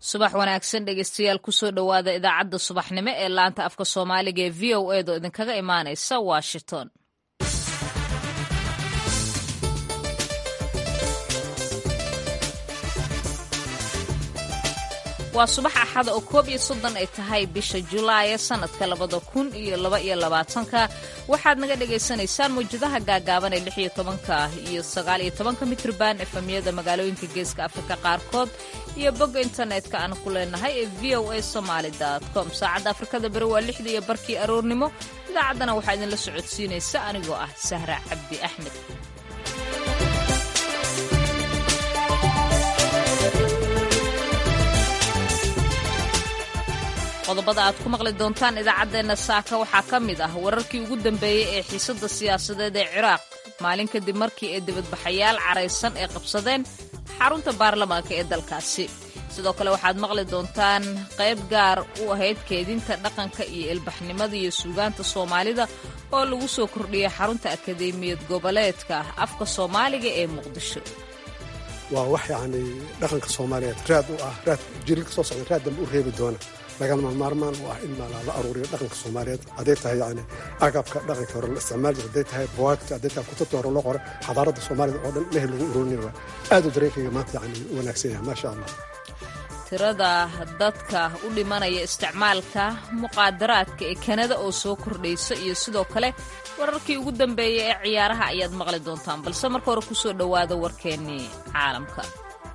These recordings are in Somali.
subax wanaagsan dhegeystayaal kusoo dhowaada idaacadda subaxnimo ee laanta afka soomaaliga ee v o edo idinkaga imaanaysa washington waa subax axada oo koob iyo soddon ay tahay bisha julaaya sannadka labada kun iyo laba iyo labaatanka waxaad naga dhagaysanaysaan mawjadaha gaagaaban ee lix iyo tobanka iyo sagaal iyo tobanka mitrban efemyada magaalooyinka geeska afrika qaarkood iyo bogga internetka aan ku leenahay ee v o a somaali com saacadda afrikada beri waa lixda iyo barkii aroornimo idaacaddana waxaa idinla socodsiinaysa anigoo ah sahra cabdi axmed qodobada aad ku maqli doontaan idaacaddeenna saaka waxaa ka mid ah wararkii ugu dambeeyey ee xiisadda siyaasadeed ee ciraaq maalin kadib markii ay dibadbaxayaal caraysan ay qabsadeen xarunta baarlamaanka ee dalkaasi sidoo kale waxaad maqli doontaan qayb gaar u ahayd keedinta dhaqanka iyo ilbaxnimada iyo suugaanta soomaalida oo lagu soo kordhiyey xarunta akadeemiyad goboleedka afka soomaaliga ee muqdisho waa wax yacni dhaqanka soomaaliyeed raad u ah raad jirilka soo socda raad dambe u reebi doona lagama maarmaan u ah in la aruuriyo dhaqanka soomaaliyeed hadday tahay yani agabka dhaqanka hore la isticmaal jira hadday tahay buwaagta hadday tahay kutubta hore loo qoray xadaaradda soomaalida oo dhan mehel lagu ururinaya waa aad u dareenkayga maanta yani u wanaagsan yahay maasha allah tirada dadka u dhimanaya isticmaalka muqaadaraadka ee kanada oo soo kordhaysa iyo sidoo kale wararkii ugu dambeeyey ee ciyaaraha ayaad maqli doontaan balse marka hore kusoo dhowaada warkeennii caalamka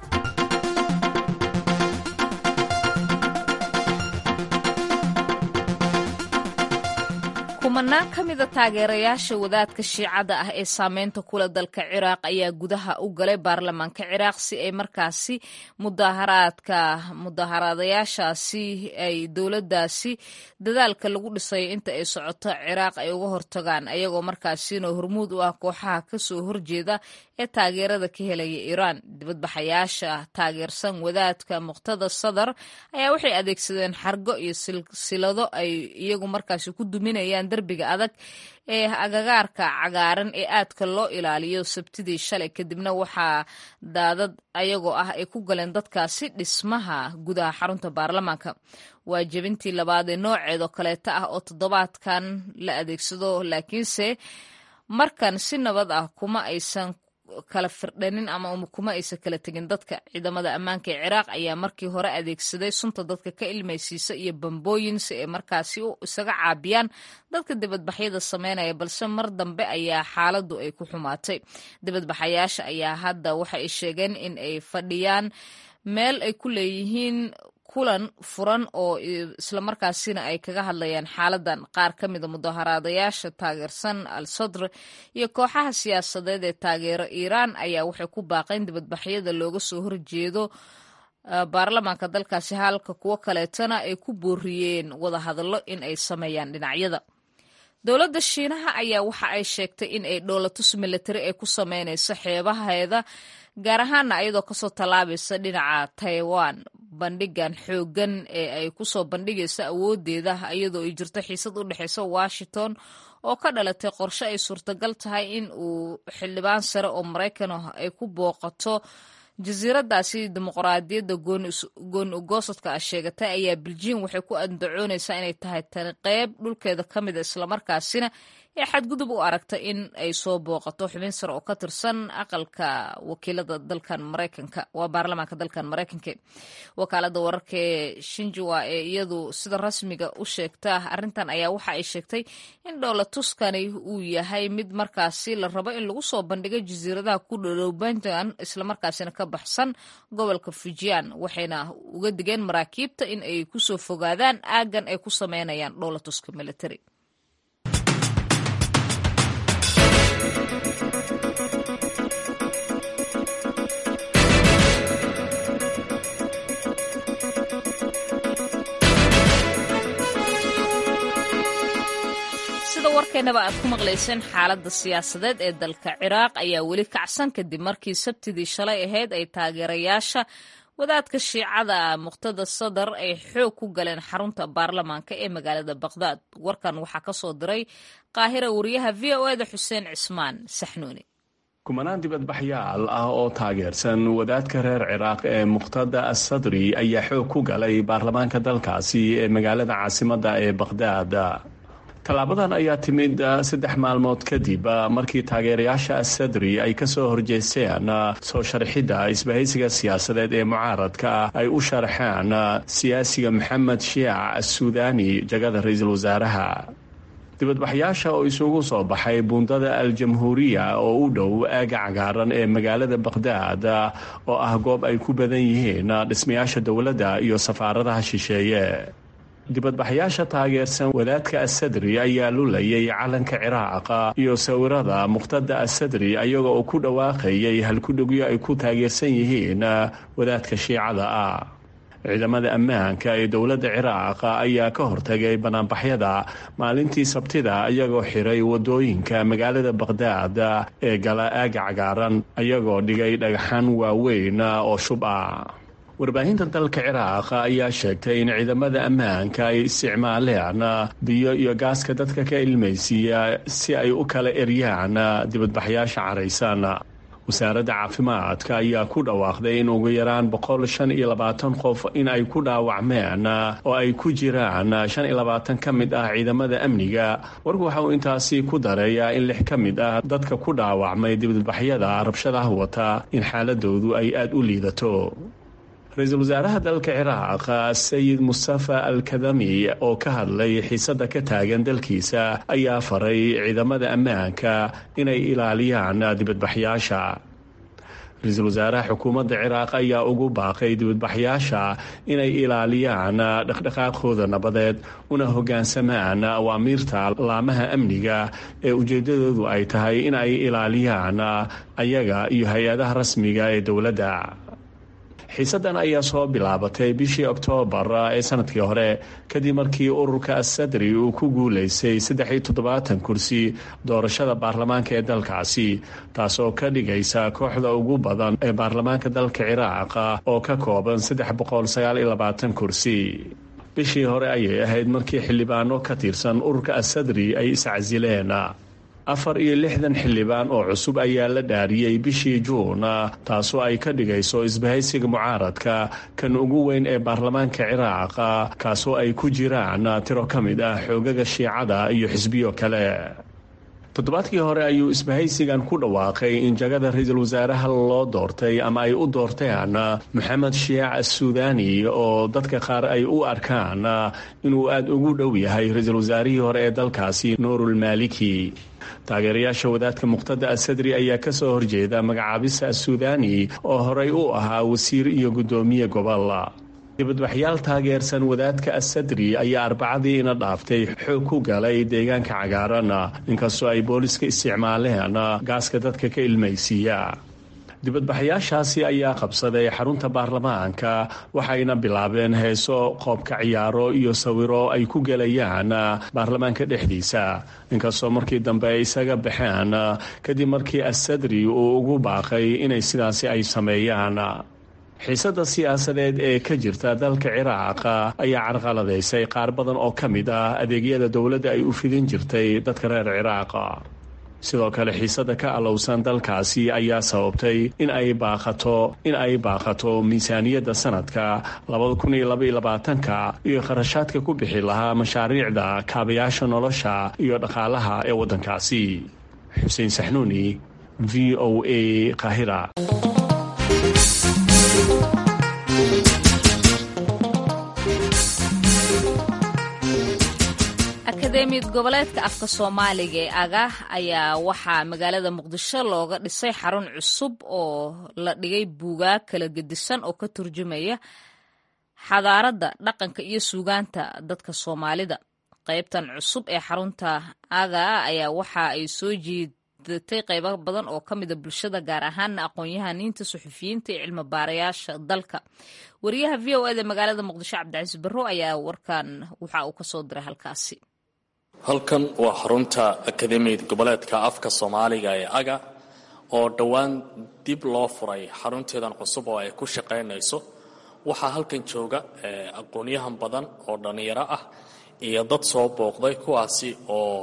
kumanaan ka mida taageerayaasha wadaadka shiicada ah ee saameynta kula dalka ciraaq ayaa gudaha u galay baarlamaanka ciraaq si ay markaasi mudaharaadka mudaharaadayaashaasi ay dowladdaasi dadaalka lagu dhisayo inta ay socoto ciraaq ay uga hortagaan ayagoo markaasina hormuud u ah kooxaha kasoo horjeeda ee taageerada ka helaya iiraan dibadbaxayaasha taageersan wadaadka muqtada sadar ayaa waxay adeegsadeen xargo iyo silsilado ay iyagu markaasi ku duminayaan derbiga adag ee agagaarka cagaaran ee aadka loo ilaaliyo sabtidii shalay kadibna waxaa daadad ayagoo ah ay ku galeen dadkaasi dhismaha gudaha xarunta baarlamaanka waa jebintii labaad ee nooceedoo kaleeta ah oo toddobaadkan la adeegsado laakiinse markan si nabad ah kuma aysan kala firdhanin ama kuma aysan kala tegin dadka ciidamada ammaanka ee ciraaq ayaa markii hore adeegsaday sunta dadka ka ilmaysiisa iyo bambooyin si ay markaasi isaga caabiyaan dadka dibadbaxyada sameynaya balse mar dambe ayaa xaaladdu ay ku xumaatay dibadbaxayaasha ayaa hadda waxa ay sheegeen in ay fadhiyaan meel ay ku leeyihiin kulan furan oo islamarkaasina ay kaga hadlayaan xaaladan qaar ka mida mudaharaadayaasha taageersan al sadr iyo kooxaha siyaasadeed ee taageero iiraan ayaa waxay ku baaqeen dibadbaxyada looga soo horjeedo baarlamaanka dalkaasi halka kuwo kaleetana ay ku booriyeen wadahadallo in ay sameeyaan dhinacyada dowladda shiinaha ayaa waxa ay sheegtay in ay dhoolatus milatari ay ku sameynayso xeebaheeda gaar ahaana ayadoo kasoo tallaabaysa dhinaca taiwan bandhigan xooggan ee ay kusoo bandhigayso awoodeeda iyadoo ay jirto xiisad u dhexeysa washington oo ka dhalatay qorshe ay suurtagal tahay in uu xildhibaan sare oo maraykan ah ay ku booqato jasiiradaasi dimuqraadiyadda gooni ugoosadka ah sheegatay ayaa beljium waxay ku andacoonaysaa inay tahay tani qeyb dhulkeeda ka mida islamarkaasina ee xadgudub u aragta in ay soo booqato xubin sare oo ka tirsan aqalka wakiilada dalkan maraykanka waa baarlamaanka dalkan maraykanka wakaalada wararka ee shinjua ee iyadu sida rasmiga u sheegta arrintan ayaa waxa ay sheegtay in dhowla tuskani uu yahay mid markaasi la rabo in lagu soo bandhigo jasiiradaha ku dhodhow puntland islamarkaasina ka baxsan gobolka fujian waxayna uga digeen maraakiibta in ay kusoo fogaadaan aagan ay ku sameynayaan dhowla tuska military sida warkeennaba aad ku maqlayseen xaaladda siyaasadeed ee dalka ciraaq ayaa weli kacsan kadib markii sabtidii shalay ahayd ay taageerayaasha wadaadka shiicada muqtada sadar ay xoog ku galeen xarunta baarlamaanka ee magaalada baqdaad warkan waxaa ka soo diray qaahira wariyaha v o eda xuseen cismaan saxnuuni kumanaan dibadbaxyaal ah oo taageersan wadaadka reer ciraaq ee muqhtada assadri ayaa xoog ku galay baarlamaanka dalkaasi ee magaalada caasimadda ee bakhdaad tallaabadan ayaa timid saddex maalmood kadib markii taageerayaasha assadri ay ka soo horjeesteen soo sharxidda isbahaysiga siyaasadeed ee mucaaradka ay u sharaxeen siyaasiga maxamed shiic assuudaani jagada ra-iisul wasaaraha dibadbaxyaasha oo isugu soo baxay buundada al-jamhuuriya oo u dhow aaga cagaaran ee magaalada bakhdaad oo ah goob ay ku badan yihiin dhismayaasha dowladda iyo safaaradaha shisheeye dibadbaxyaasha taageersan wadaadka assadri ayaa lulayay calanka ciraaq iyo sawirada muqhtada assadri ayaga oo ku dhawaaqayay halkudhigyo ay ku taageersan yihiin wadaadka shiicada ah ciidamada ammaanka ee dowladda ciraaq ayaa ka hortagay banaanbaxyada maalintii sabtida iyagoo xiray wadooyinka magaalada bakhdaad ee gala aaga cagaaran ayagoo dhigay dhagaxaan waaweyn oo shub ah warbaahinta dalka ciraaq ayaa sheegtay in ciidamada ammaanka ay isticmaaleen biyo iyo gaaska dadka ka ilmaysiiya si ay u kala eryaan dibadbaxyaasha caraysan wasaaradda caafimaadka ayaa ku dhawaaqday in ugu yaraan boqol shan iyo labaatan qof in ay ku dhaawacmeen oo ay ku jiraan shan iyo labaatan ka mid ah ciidamada amniga warku waxa uu intaasi ku dareeyaa in lix ka mid ah dadka ku dhaawacmay dibadbaxyada rabshadaha wata in xaaladoodu ay aada u liidato ra-iisul wasaaraha dalka ciraaq sayid mustafa alkadami oo ka hadlay xiisadda ka taagan dalkiisa ayaa faray ciidamada ammaanka inay ilaaliyaan dibadbaxyaasha ra-iisul wasaaraha xukuumadda ciraaq ayaa ugu baaqay dibadbaxyaasha inay ilaaliyaan dhaqdhaqaaqooda nabadeed una hoggaansamaan awaamiirta laamaha amniga ee ujeeddadoodu ay tahay in ay ilaaliyaan ayaga iyo hay-adaha rasmiga ee dowladda xiisaddan ayaa soo bilaabatay bishii oktoobar ee sanadkii hore kadib markii ururka assadri uu ku guulaystay saddex iyo toddobaatan kursi doorashada baarlamaanka ee dalkaasi taasoo ka dhigaysa kooxda ugu badan ee baarlamaanka dalka ciraaq oo ka kooban saddex boqol sagaal iyo labaatan kursi bishii hore ayay ahayd markii xildhibaano ka tirsan ururka assadri ay iscasileen afar iyo lixdan xildhibaan oo cusub ayaa la dhaariyey bishii juun taasoo ay ka dhigayso isbahaysiga mucaaradka kan ugu weyn ee baarlamaanka ciraaq kaasoo ay ku jiraan tiro ka mid ah xoogaga shiicada iyo xisbiyo kale toddobaadkii hore ayuu isbahaysigan ku dhawaaqay in jagada ra-iisul wasaaraha loo doortay ama ay u doorteen maxamed shiic assuudaani oo dadka qaar ay u arkaan inuu aada ugu dhow yahay ra-iisul wasaarihii hore ee dalkaasi nuurulmaaliki taageerayaasha wadaadka muqhtada assadri ayaa ka soo horjeeda magacaabista assuudaani oo horey u ahaa wasiir iyo guddoomiye gobol dibadbaxyaal taageersan wadaadka assadri ayaa arbacadii ina dhaaftay xoog ku galay deegaanka cagaaran inkastoo ay booliska isticmaaleen gaaska dadka ka ilmaysiiya dibadbaxyaashaasi ayaa qabsaday xarunta baarlamaanka waxayna bilaabeen heeso qoobka ciyaaro iyo sawiro ay ku gelayaan baarlamaanka dhexdiisa inkastoo markii dambe ay isaga baxeen kadib markii assadri uu ugu baaqay inay sidaasi ay sameeyaan xiisadda siyaasadeed ee ka jirta dalka ciraaq ayaa carqaladaysay qaar badan oo ka mid ah adeegyada dowladda ay u fidin jirtay dadka reer ciraaq sidoo kale xiisadda ka alowsan dalkaasi ayaa sababtay in ay baaqato in ay baaqato miisaaniyadda sanadka labadakuniyolabaatanka iyo kharashaadka ku bixi lahaa mashaariicda kaabayaasha nolosha iyo dhaqaalaha ee waddankaasi xuseen saxnuuni v o a kahira akademiyad goboleedka afka soomaaliga ee aga ayaa waxaa magaalada muqdisho looga dhisay xarun cusub oo la dhigay buugaag kala gedisan oo ka turjumaya xadaaradda dhaqanka iyo suugaanta dadka soomaalida qaybtan cusub ee xarunta aga ayaa waxa ay soo jiidatay qaybo badan oo ka mida bulshada gaar ahaana aqoon-yahaniinta suxufiyiinta iyo cilmi baarayaasha dalka wariyaha v o eda magaalada muqdisho cabdicasiis barro ayaa warkan waxa uu kasoo diray halkaasi halkan waa xarunta akademiyad goboleedka afka soomaaliga ee aga oo dhowaan dib loo furay xarunteedan cusub oo ay ku shaqaynayso waxaa halkan jooga aqoonyahan badan oo dhallinyaro ah iyo dad soo booqday kuwaasi oo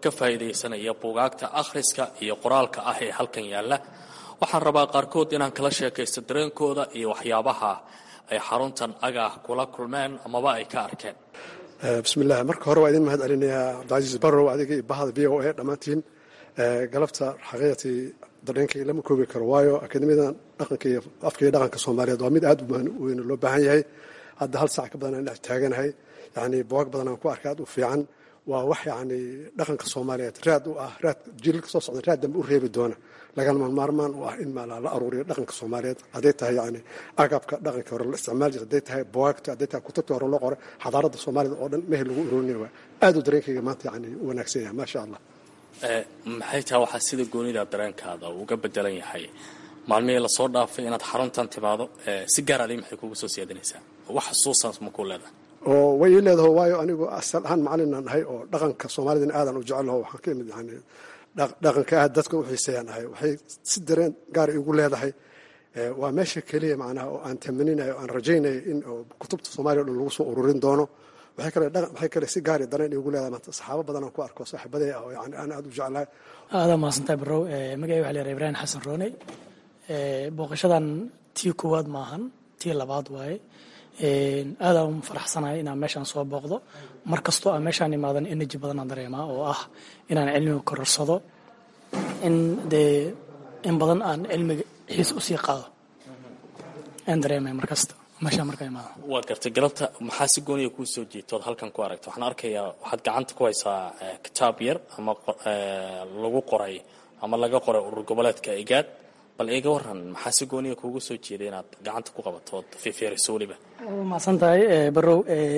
ka faa'iidaysanaya buugaagta akhriska iyo qoraalka ah ee halkan yaalla waxaan rabaa qaarkood inaan kala sheekaysto dareenkooda iyo waxyaabaha ay xaruntan aga kula kulmeen amaba ay ka arkeen bismillaah marka hore waa idin mahad celinayaa cabdicasiis barrow adiga iyo bahada v o a dhammaantiin galabta xaqiiqatii dareenkay lama koobi karo waayo akademiyadan dhaqanka iyo afka iyo dhaqanka soomaaliyeed waa mid aad u weyn loo baahan yahay hadda hal saac ka badan aan dhex taaganahay yacni buwaag badan aan ku arkay aad u fiican waa wax yacni dhaqanka soomaaliyeed raad u ah raad jiilka soo socda raad dambe u reebi doona lagama maarmaan u ah in maala la aruuriyo dhaqanka soomaaliyeed hadday tahay yacni agabka dhaqanka hore la isticmaali jira hadday tahay buwaagta hadday tahay kutubta hore loo qoray xadaaradda soomaaliyed oo dhan mehel lagu ururinaya waa aad u dareenkayga maanta yacni u wanaagsan yahay maasha allah maxay tahay waxaa sida goonida dareenkaada uga bedelan yahay maalmihii lasoo dhaafay inaad xaruntan timaado si gaar adi maxay kugu soo siyaadinaysaa wax xusuusan ma ku leedahay oo way ii leedaho waayo anigu asal ahaan macalinan ahay oo dhaqanka soomaalidana aadan u jecelaho waxaan ka imid yani dhaqanka aad dadka u xiiseeyaan ahay waxay si dareen gaar igu leedahay waa meesha keliya macnaha oo aan tamaninayo aan rajaynayo in kutubta soomaaliya o dhan lagu soo ururin doono waxay kale waxay kale si gaari dareen igu leedahay maanta saxaabo badan aan ku arko saaxiibaday ah oo yani aan aad u jeclahay aadaa mahadsantahay barrow magacay waxa leeyahay ibraahim xasan rooney booqashadan tii koowaad maahan tii labaad waaye aadaan u faraxsanahay inaan meeshaan soo booqdo mar kastoo aan meeshaan imaadan energy badanaan dareemaa oo ah inaan cilmiga kororsado in dee in badan aan cilmiga xiis usii qaado aan dareemaya mar kasta meeshaan markaa imaado waa gartay galabta maxaa si gooniya kuu soo jiita ood halkan ku aragta waxaan arkayaa waxaad gacanta ku haysaa kitaab yar ama lagu qoray ama laga qoray urur goboleedka igaad bal iga waran maxaa si gooniya kuugu soo jeeday inaad gacanta ku qabato ood fifiiriso weliba mahadsan tahay barrow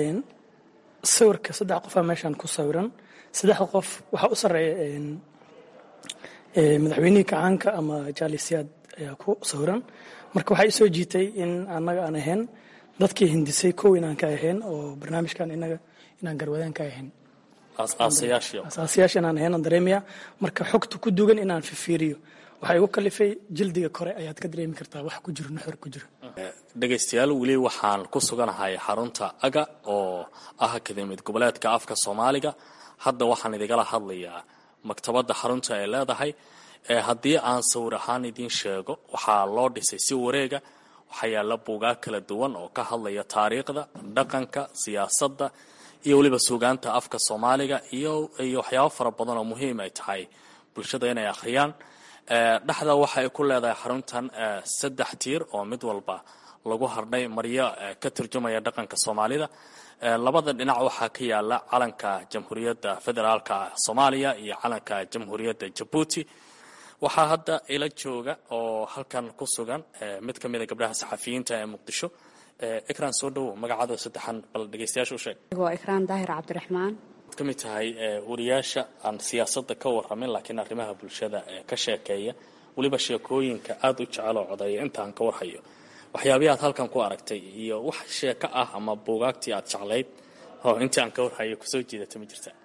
sawirka saddex qofaa meeshaan ku sawiran saddexda qof waxaa u sarreeya madaxweynihii kacaanka ama jaalisiyaad ayaa ku sawiran marka waxaa isoo jiitay in annaga aan ahayn dadkii hindisay kow inaan ka ahayn oo barnaamijkan inaga inaan garwadaan ka ahayn asaasiyaasha inaan ahayn aan dareemaya marka xogta ku dugan inaan fifiiriyo waxaa igu kalifay jildiga kore ayaad ka dareemi kartaa wax ku jiro nuxur ku jiro dhegaystayaal weli waxaan ku suganahay xarunta aga oo ah akademiyad goboleedka afka soomaaliga hadda waxaan idigala hadlayaa maktabadda xarunta ay leedahay haddii aan sawir ahaan idiin sheego waxaa loo dhisay si wareega waxaa yaalla buugaag kala duwan oo ka hadlaya taariikhda dhaqanka siyaasadda iyo weliba suugaanta afka soomaaliga iyo iyo waxyaabo fara badan oo muhiim ay tahay bulshada inay akhriyaan dhexda waxa ay ku leedahay xaruntan saddex tiir oo mid walba lagu hardhay maryo ka turjumaya dhaqanka soomaalida labada dhinac waxaa ka yaala calanka jamhuuriyadda federaalka soomaaliya iyo calanka jamhuuriyadda jabuuti waxaa hadda ila jooga oo halkan ku sugan mid ka mida gabdhaha saxafiyiinta ee muqdisho ikraan soo dhowow magacaada saddexan bal dhegeystayaasha u sheeg waa ikraan daahir cabdiraxmaan ka mid tahay wariyaasha aan siyaasadda ka warramin laakiin arrimaha bulshada ka sheekeeya weliba sheekooyinka aada u jecel oo codeeya intaan ka warhayo waxyaabihi aad halkan ku aragtay iyo wax sheeko ah ama buugaagtii aad jeclayd oo intii aan ka warhayo kusoo jiidata ma jirta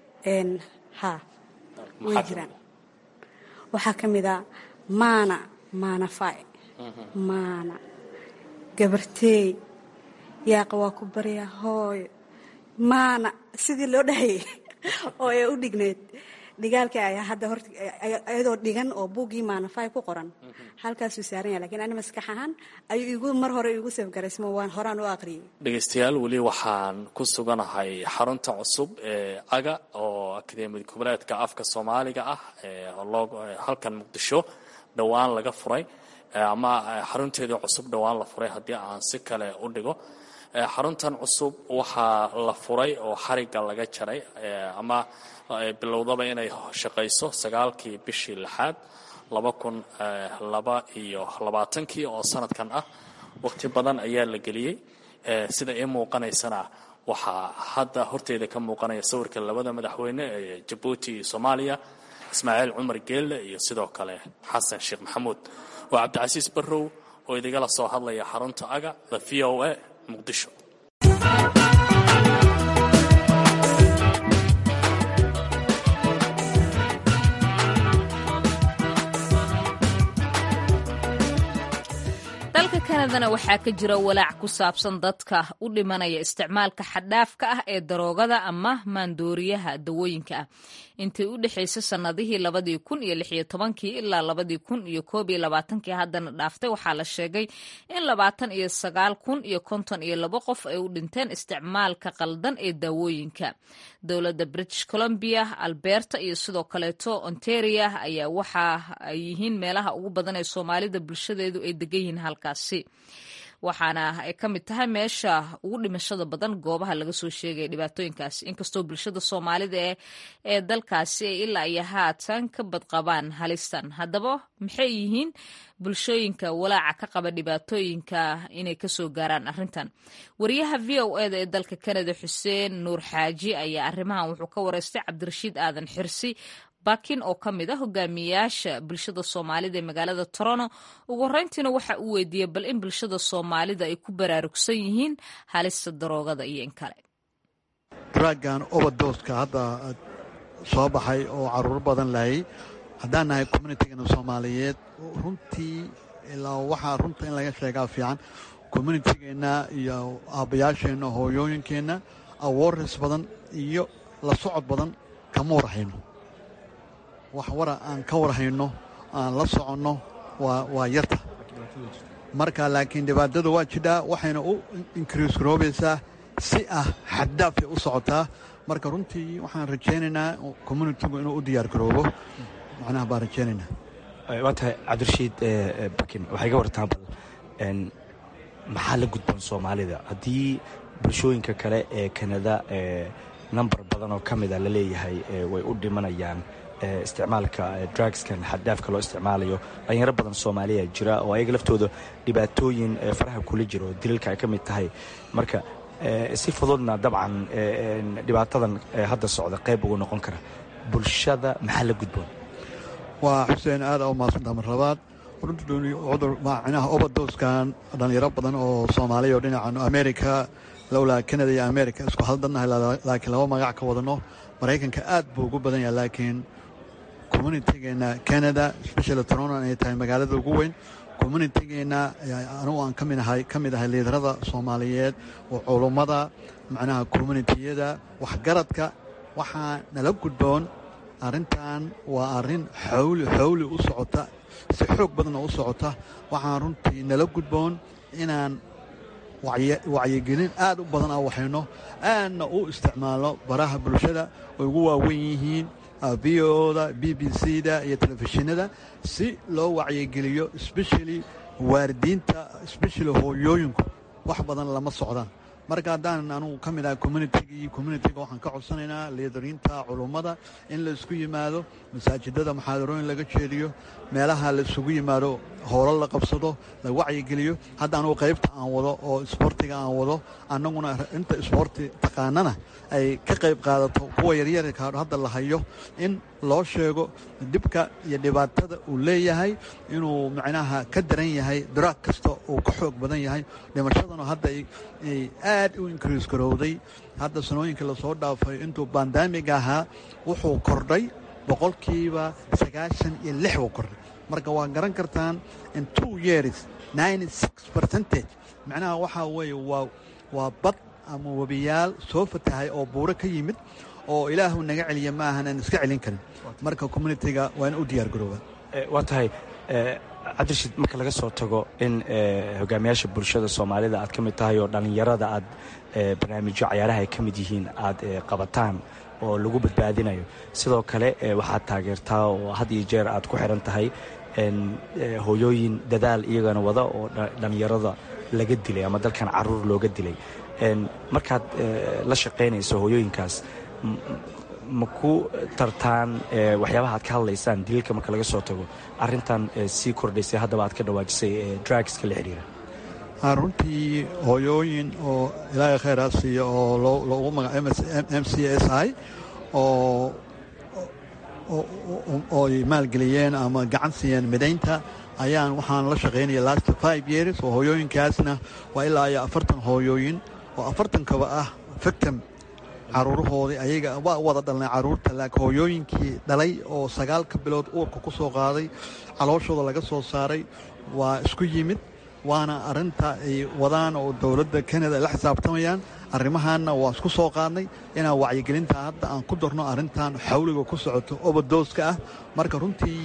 ha way jiraan waxaa ka mid a maana maana fay maana gabarteey yaaqa waa ku baryaa hooyo maana sidii loo dhahayay oo ay u dhigneyd dhigaalkii ayaa hadda horta iyadoo dhigan oo buuggii maanafay ku qoran halkaasuu saaran yahay lakiin ani maskax ahaan ayuu igu mar hore igu safgaraysmo waan horaan u aqriyay dhegaystayaal weli waxaan ku suganahay xarunta cusub ee aga oo akademiyad goboleedka afka soomaaliga ah halkan muqdisho dhowaan laga furay ama xarunteedii cusub dhowaan la furay haddii aan si kale u dhigo xaruntan cusub waxaa la furay oo xarigga laga jaray ama bilowdaba inay shaqayso sagaalkii bishii lixaad laba kun laba iyo labaatankii oo sanadkan ah waqti badan ayaa la geliyey sida ii muuqanaysana waxaa hadda horteeda ka muuqanaya sawirka labada madaxweyne ee jabuuti iyo soomaaliya ismaaciil cumar geelle iyo sidoo kale xasan sheekh maxamuud waa cabdicasiis barrow oo idigala soo hadlaya xarunta aga the v o a muqdisho dalka kanadana waxaa ka jira walaac ku saabsan dadka u dhimanaya isticmaalka xadhaafka ah ee daroogada ama maandooriyaha dawooyinka ah intii u dhexaysay sannadihii labadii kun iyo lixiyo tobankii ilaa labadii kun iyo koob iyo labaatankii haddana dhaaftay waxaa la sheegay in labaatan iyo sagaal kun iyo konton iyo labo qof ay u dhinteen isticmaalka qaldan ee daawooyinka dowladda british columbia alberta iyo sidoo kaleeto ontaria ayaa waxa ay yihiin meelaha ugu badan ee soomaalida bulshadeedu ay degan yihiin halkaasi waxaana ay ka mid tahay meesha ugu dhimashada badan goobaha laga soo sheegaya dhibaatooyinkaasi inkastoo bulshada soomaalida ee dalkaasi ay ilaa iyo haatan ka badqabaan halistan haddaba maxay yihiin bulshooyinka walaaca ka qaba dhibaatooyinka inay kasoo gaaraan arrintan wariyaha v o eda ee dalka kanada xuseen nuur xaaji ayaa arrimahan wuxuu ka wareystay cabdirashiid aadan xirsi bakin oo ka mid a hogaamiyayaasha bulshada soomaalida ee magaalada toronto ugu horreyntiina waxa uu weydiiyey bal in bulshada soomaalida ay ku baraarugsan yihiin halista daroogada iyo in kale draagan oberdoska hadda soo baxay oo caruur badan lahayay haddaan nahay communitygana soomaaliyeed runtii ilaa waxaa runta in laga sheegaa fiican communitygeenna iyo aabbayaasheenna hooyooyinkeenna awareness badan iyo la socod badan kama warhayno wax wara aan ka warhayno aan la soconno waa yarta marka laakiin dhibaatada waa jidhaa waxayna u inkriis garoobaysaa si ah xaddaafay u socotaa marka runtii waxaan rajaynaynaa communitigu inuu u diyaar garoobo macnaha baan rajaynaynaa waa tahay cabdirashiid bakin waxay ga wartaan bal maxaa la gudboon soomaalida haddii bulshooyinka kale ee kanada namber badan oo ka mida la leeyahay way u dhimanayaan isticmaalka drugskan xaddaafka loo isticmaalayo dhalinyaro badan soomaaliya jira oo ayaga laftooda dhibaatooyin faraha kula jiro oo dilalka ay ka mid tahay marka si fududna dabcan dhibaatadan hadda socda qayb ugu noqon kara bulshada maxaa la gudboon waa xuseen aada u maadsantaa mar labaad cudur macnaha oberdoskan dhalinyaro badan oo soomaaliya oo dhinacan america lowlaa canada iyo america isku haldannahay laakiin laba magac ka wadano maraykanka aad buu ugu badan yahay laakiin communitygeenna canada specially toronto inay tahay magaalada ugu weyn communitygeenna anugu aan ka midahay ka mid ahay liidarada soomaaliyeed oo culummada macnaha communitiyada waxgaradka waxaa nala gudboon arrintan waa arrin xawli xawli u socota si xoog badanna u socota waxaan runtii nala gudboon inaan wacyigelin aad u badan aan waxayno aadna u isticmaalno baraha bulshada ay ugu waaweyn yihiin v oda b b c da iyo telefishinada si loo wacyigeliyo especially waaridiinta especially hooyooyinku wax badan lama socdaan marka haddaan anugu ka mid ahay communitygii communitiga waxaan ka codsanaynaa liidariinta culummada in la isku yimaado masaajidada muxaadarooyin laga jeediyo meelaha la isugu yimaado howlo la qabsado la wacyigeliyo hadda anugu qaybta aan wado oo isboortiga aan wado annaguna inta isboorti taqaanana ay ka qayb qaadato kuwa yaryarka hadda la hayo in loo sheego dhibka iyo dhibaatada uu leeyahay inuu macnaha ka daran yahay daraag kasta uu ka xoog badan yahay dhimashaduna hadda ay aad u inkriis garowday hadda sanooyinkii lasoo dhaafay intuu bandamiga ahaa wuxuu kordhay boqolkiiba sagaashan iyo lix buu kordhay marka waa garan kartaan in two years ninety six percentage macnaha waxaa weeye waa waa bad ama webiyaal soo fatahay oo buuro ka yimid oo ilaahu naga celiya ma ahan aan iska celin karin marka communitiga waa in u diyaar garoobaa waa tahay cabdirashiid marka laga soo tago in hogaamiyaasha bulshada soomaalida aad ka mid tahay oo dhallinyarada aad barnaamijyo cayaaraha ay ka mid yihiin aad qabataan oo lagu badbaadinayo sidoo kale waxaad taageertaa oo had iyo jeer aad ku xiran tahay hooyooyin dadaal iyagana wada oo dhallinyarada laga dilay ama dalkan caruur looga dilay markaad la shaqaynayso hooyooyinkaas ma ku tartaan waxyaabaha aad ka hadlaysaan daliilka marka laga soo tago arintan sii kordhaysay haddaba aad ka dhawaajisay drugska la xidhiira runtii hooyooyin oo ilaahay khayraa siiya oo loogu magaca m c s i oo ooy maalgeliyeen ama gacan siiyeen midaynta ayaan waxaan la shaqaynaya last five years oo hooyooyinkaasna waa ilaa iyo afartan hooyooyin oo afartankaba ah victim caruurahoodii ayaga waa wada dhalnay caruurta laakiin hooyooyinkii dhalay oo sagaalka bilood uurka ku soo qaaday calooshooda laga soo saaray waa isku yimid waana arinta ay wadaan oo dowladda kanada ay la xisaabtamayaan arrimahaanna waa isku soo qaadnay inaan wacyigelinta hadda aan ku darno arrintan xawliga ku socoto obadooska ah marka runtii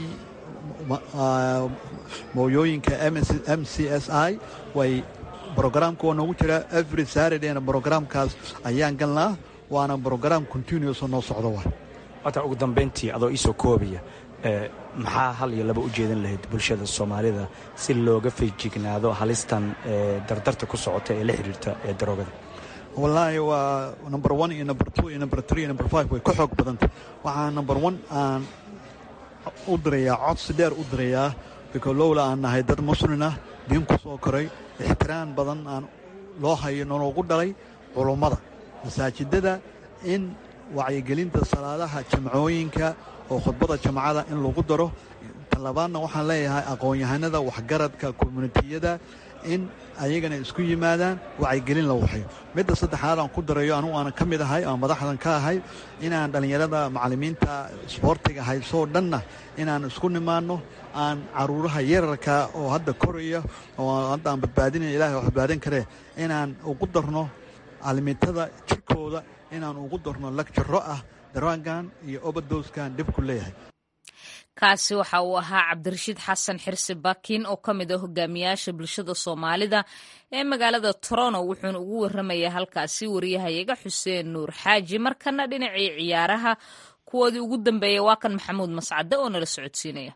mooyooyinka m c s i way brogramka waa noogu jiraa every saradayna brogramkaas ayaan galnaa waana brogram continuous oo noo socdo wa wata ugu dambayntii adoo iisoo koobaya maxaa hal iyo laba u jeedan lahayd bulshada soomaalida si looga feejignaado halistan dardarta ku socota ee la xiriirta ee daroogada wallaahi waa number one iyo number two iyo number three iyo number five way ka xoog badantay waxaa number one aan u dirayaa codsi dheer u dirayaa biko lowla aan nahay dad muslin ah diin ku soo koray ixtiraam badan aan loo hayo nologu dhalay culummada masaajidada in wacyigelinta salaadaha jamcooyinka oo khudbada jamcada in lagu daro talabaadna waxaan leeyahay aqoon-yahanada waxgaradka communitiyada in ayagana isku yimaadaan wacyigelin la waxayo midda saddexaad aan ku darayo anugu aanan ka mid ahay aan madaxdan ka ahay inaan dhallinyarada macallimiinta isboortiga haysoo dhanna inaan isku nimaanno aan caruuraha yararka oo hadda koraya oo hadda aan badbaadinaya ilahay wax badbaadin karee inaan ugu darno caalimiintada jirkooda inaan ugu darno lagjaro ah daraangan iyo obadowskan dhibku leeyahay kaasi waxa uu ahaa cabdirashiid xasan xirsi bakin oo ka mid ah hogaamiyaasha bulshada soomaalida ee magaalada toronto wuxuuna ugu waramayaa halkaasi wariyahayaga xuseen nuur xaaji markana dhinacii ciyaaraha kuwoodii ugu dambeeyay waa kan maxamuud mascade oo nala socodsiinaya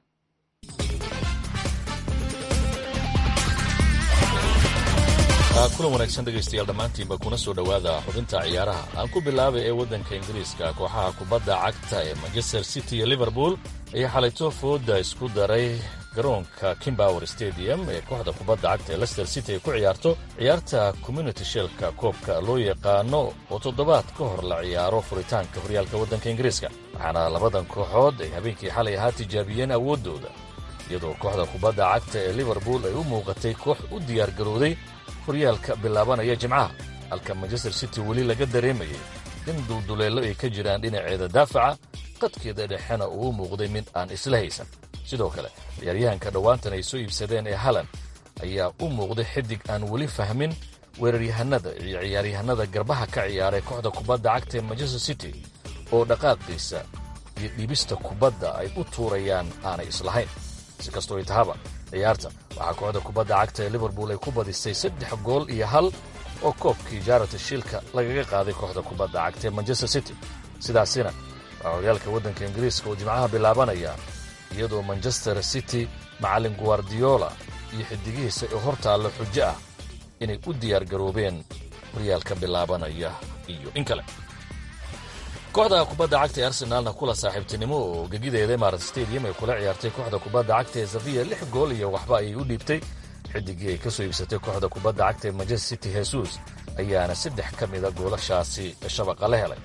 kulan wanaagsan dhegaystayaal dhammaantiinba kuna soo dhowaada xubinta ciyaaraha aan ku bilaabay ee waddanka ingiriiska kooxaha kubadda cagta ee manchester city iyo liverpool ayaa xalayto fooda isku daray garoonka kimbower stadium ee kooxda kubadda cagta ee lester city ay ku ciyaarto ciyaarta community shelka koobka loo yaqaano oo toddobaad ka hor la ciyaaro furitaanka horyaalka waddanka ingiriiska waxaana labadan kooxood ay habeenkii xalay ahaa tijaabiyeen awooddooda iyadoo kooxda kubadda cagta ee liverpool ay u muuqatay koox u diyaargarowday horyaalka bilaabanaya jimcaha halka manchester city weli laga dareemayay in dulduleello ay ka jiraan dhinaceeda daafaca qadkeeda dhexena uu u muuqday mid aan isla haysan sidoo kale ciyaaryahanka dhowaantan ay soo iibsadeen ee halan ayaa u muuqday xidig aan weli fahmin weeraryahanada iyo ciyaaryahanada garbaha ka ciyaaray kooxda kubadda cagta ee manchester city oo dhaqaaqiisa iyo dhibista kubadda ay u tuurayaan aanay islahayn si kastoo ay tahaba ciyaarta waxaa kooxda kubadda cagta ee liverpool ay ku badisay saddex gool iyo hal oo koobkii jaarata shiilka lagaga qaaday kooxda kubadda cagta ee manchester city sidaasina waa horyaalka waddanka ingiriiska oo jimcaha bilaabanaya iyadoo manchester city macallin guardiola iyo xidigihiisa ee hor taallo xujo ah inay u diyaargaroobeen horyaalka bilaabanaya iyo in kale kooxda kubadda cagta ee arsenaalna kula saaxiibtinimo oo gegideeda emarat stadium ay kula ciyaartay kooxda kubadda cagta ee safiya lix gool iyo waxba ayay u dhiibtay xidigii ay ka soo iibsatay kooxda kubadda cagta ee manchester city hesus ayaana saddex ka mida goolashaasi shabaqa la helay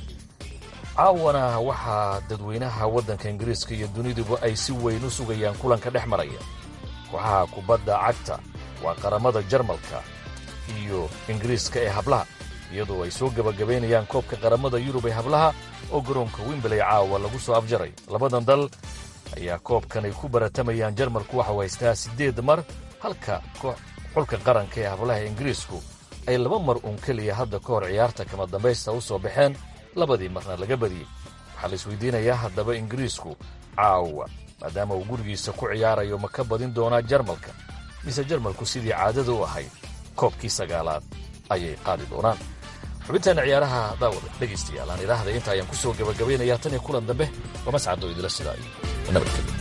caawana waxaa dadweynaha waddanka ingiriiska iyo duniduba ay si weyn u sugayaan kulanka dhex maraya kooxaha kubadda cagta waa qaramada jarmalka iyo ingiriiska ee hablaha iyadoo ay soo gebagabaynayaan koobka qaramada yurub ee hablaha oo garoonka wimbley caawa lagu soo afjaray labadan dal ayaa koobkan ay ku baratamayaan jarmalku waxau haystaa siddeed mar halka xulka qaranka ee hablaha ingiriisku ay laba mar uun keliya hadda ka hor ciyaarta kama dambaysta u soo baxeen labadii marna laga badiyey waxaa la isweydiinayaa haddaba ingiriisku caawa maadaama uu gurigiisa ku ciyaarayo ma ka badin doonaa jarmalka mise jarmalku sidii caadada u ahayd koobkii sagaalaad ayay qaadi doonaan xubintaana ciyaaraha daawada dhegaystayaal aan idhaahday inta ayaan ku soo gabagabaynayaa tan iyo kulan dambe waa mascado idila sidaa iyo nabadgelyo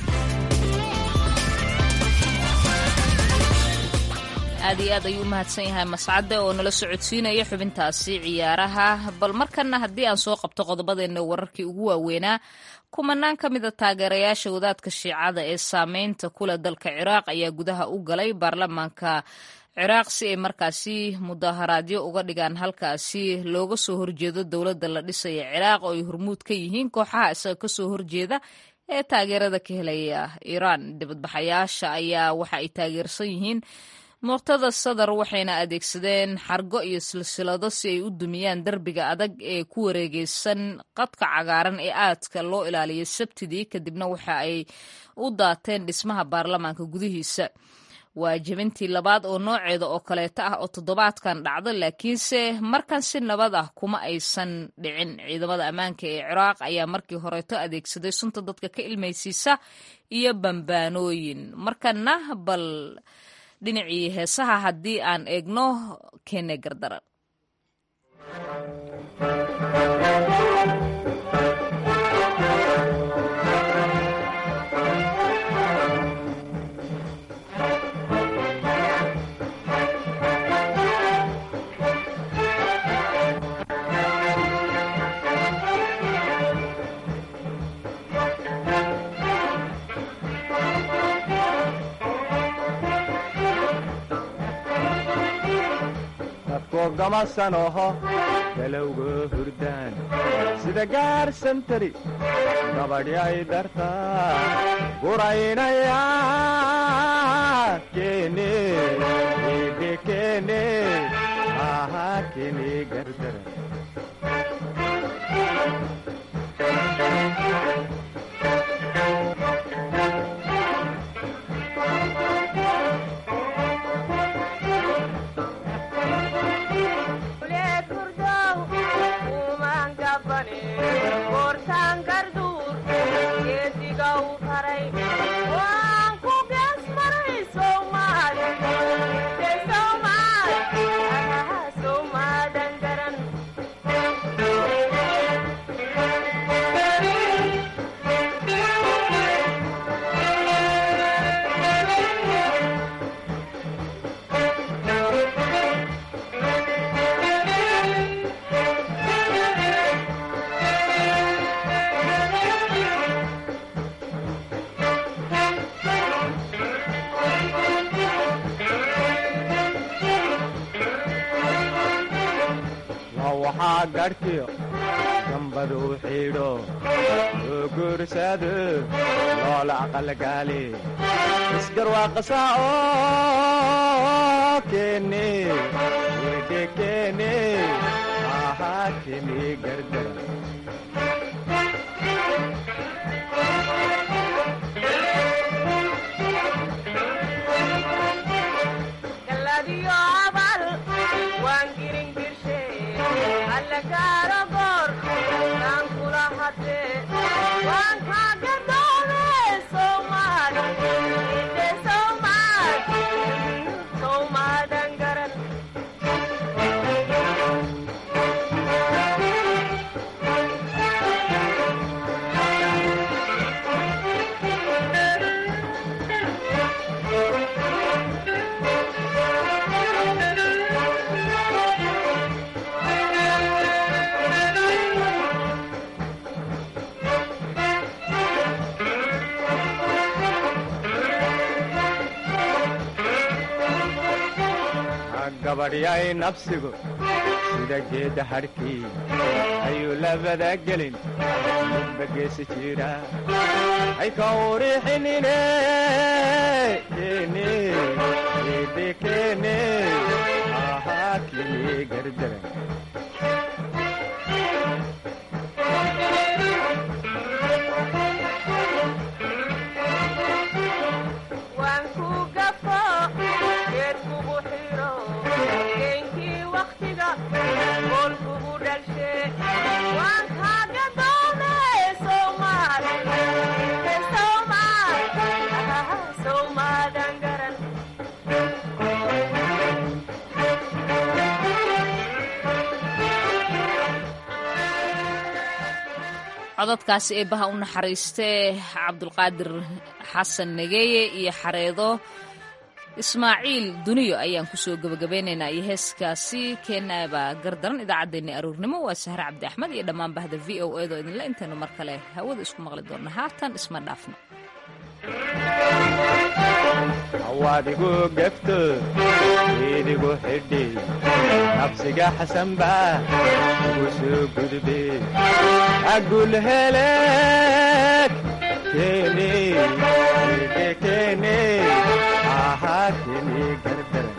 aad iyo aad ayuu u mahadsan yahay mascade oo nala socodsiinaya xubintaasi ciyaaraha bal markana haddii aan soo qabto qodobadeenna wararkii ugu waaweynaa kumanaan ka mida taageerayaasha wadaadka shiicada ee saameynta kule dalka ciraaq ayaa gudaha u galay baarlamaanka ciraaq si ay markaasi mudaharaadyo uga dhigaan halkaasi looga soo horjeedo dowladda la dhisaya ciraaq oo ay hormuud ka yihiin kooxaha isaga kasoo horjeeda ee taageerada ka helaya iiraan dibadbaxayaasha ayaa waxa ay taageersan yihiin muqtada sadar waxayna adeegsadeen xargo iyo silsilado si ay u dumiyaan derbiga adag ee ku wareegeysan qadka cagaaran ee aadka loo ilaaliyay sabtidii kadibna waxa ay u daateen dhismaha baarlamaanka gudihiisa waa jebintii labaad oo nooceeda oo kaleeto ah oo toddobaadkan dhacda laakiinse markan si nabad ah kuma aysan dhicin ciidamada ammaanka ee ciraaq ayaa markii horeeto adeegsaday sunta dadka ka ilmaysiisa iyo bambaanooyin markana bal dhinacii heesaha haddii aan eegno kene gardaran gamasanoho galowga hurdaan sida gaarsantari gabadhyay dartaa guraynaya kene ebe kene aha kene gardara waxaa gadhkiyo gambadu xidho oo guursado loola aqalgaali isgarwaaqasa oo kene ede kene ahaa kene gardara gabadhyay nabsigu sida geedda hadhkii ayuu labada gelin midba geesi jira hay ka urixinine kene ede kene ahaa kene gardara cododkaasi eebbaha u naxariistee cabdulqaadir xasan nageeye iyo xareedo ismaaciil duniyo ayaan kusoo gebagabeynaynaa iyo heeskaasi keenaaba gardaran idaacaddeenni aruurnimo waa sahre cabdi axmed iyo dhammaan bahda v o edo idinle intaynu mar kale hawada isku maqli doonna haatan isma dhaafno hawaadigu gefto idigu xidhi nabsiga xasanba ugu soo gudbe agulheleed kene ede kene ahaa kene gardara